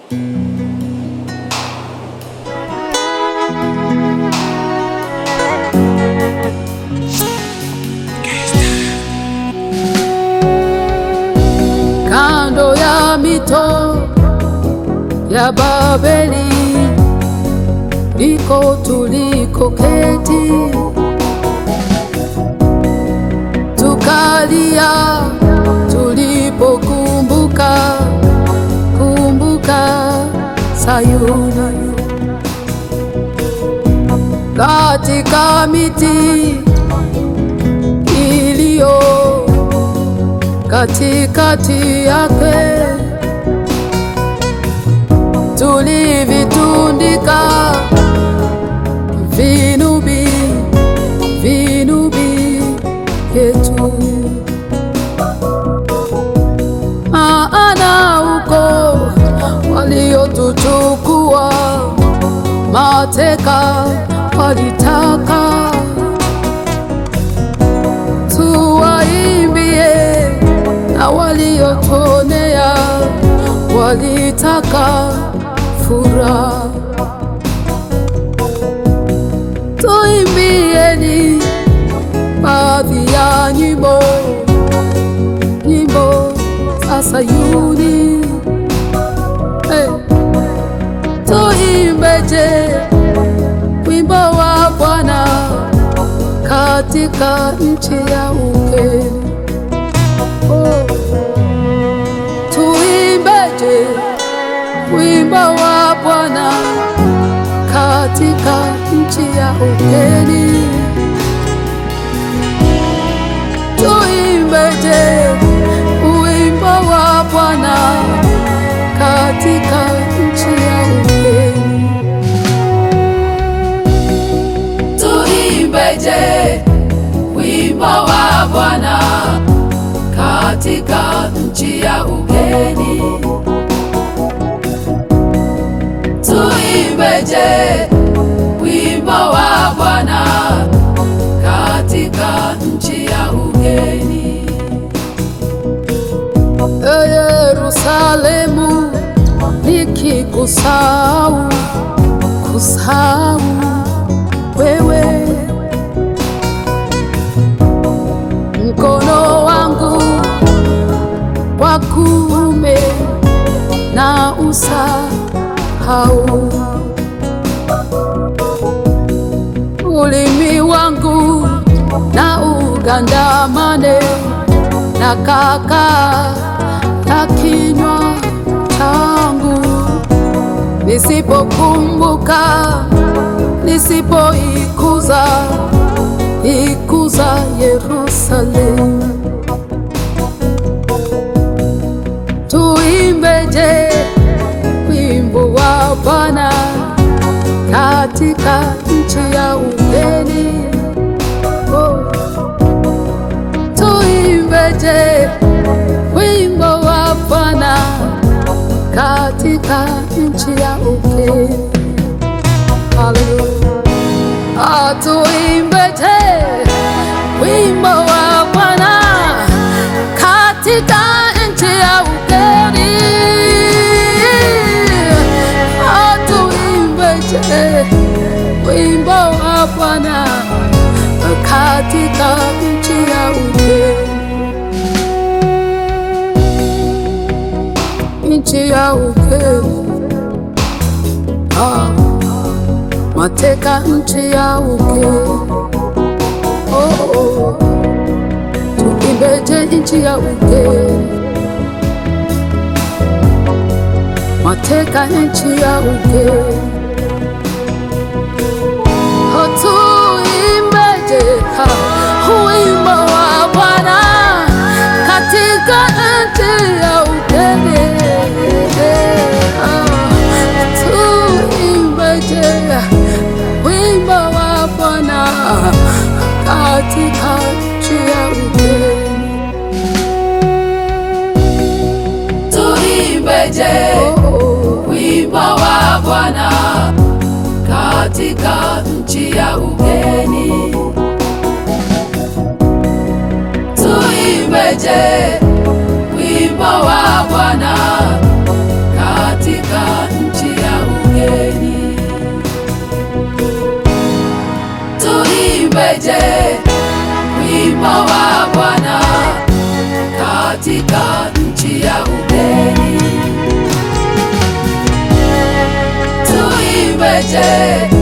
Kando ya mito ya Babeli ndiko tulikoketi, tukalia tulipokumbuka kumbuka Sayuni, katika miti iliyo katikati yake tulivitundika vinubi vinubi vyetu, maana huko waliotuchukua mateka walitaka tuwaimbie, na waliotuonea walitaka furaha. Tuimbieni baadhi ya nyimbo, nyimbo za Sayuni. Hey. Tuimbeje wimbo wa Bwana katika nchi ya ugeni. Oh. Tuimbeje wimbo wa Bwana katika nchi ya ugeni. Tuimbeje wimbo wa Bwana katika nchi ya ugeni. Tuimbeje wimbo wa Bwana katika nchi ya ugeni. Tuimbeje wimbo wa Bwana katika nchi ya ugeni. E Yerusalemu, nikikusahau kusahau wewe, mkono wangu wa kuume na usahau, ulimi wangu na ugandamane na kaka ya kinywa changu, nisipokumbuka nisipoikuza ikuza Yerusalemu. Tuimbeje wimbo wa Bwana katika nchi ya ugeni. Oh. Tuimbeje wimbo wa Bwana katika nchi ya ugeni. Haleluya. Atuimbeje wimbo wa Bwana katika nchi ya ugeni. Atuimbeje wimbo wa Bwana katika nchi ya ugeni. Nchi ya ugeni. Ah mateka nchi ya ugeni. Oh, oh. Tuimbeje nchi ya ugeni, mateka nchi ya ugeni. Oh, tuimbeje ha, wimbo wa Bwana katika nchi ya ugeni. Ah, tuimbeje wimbo wa Bwana katika nchi ya ugeni. Tuimbeje wimbo wa Bwana katika nchi ya ugeni. Tuimbeje wimbo wa Bwana katika wimbo wa Bwana katika nchi ya ugeni. Tuimbeje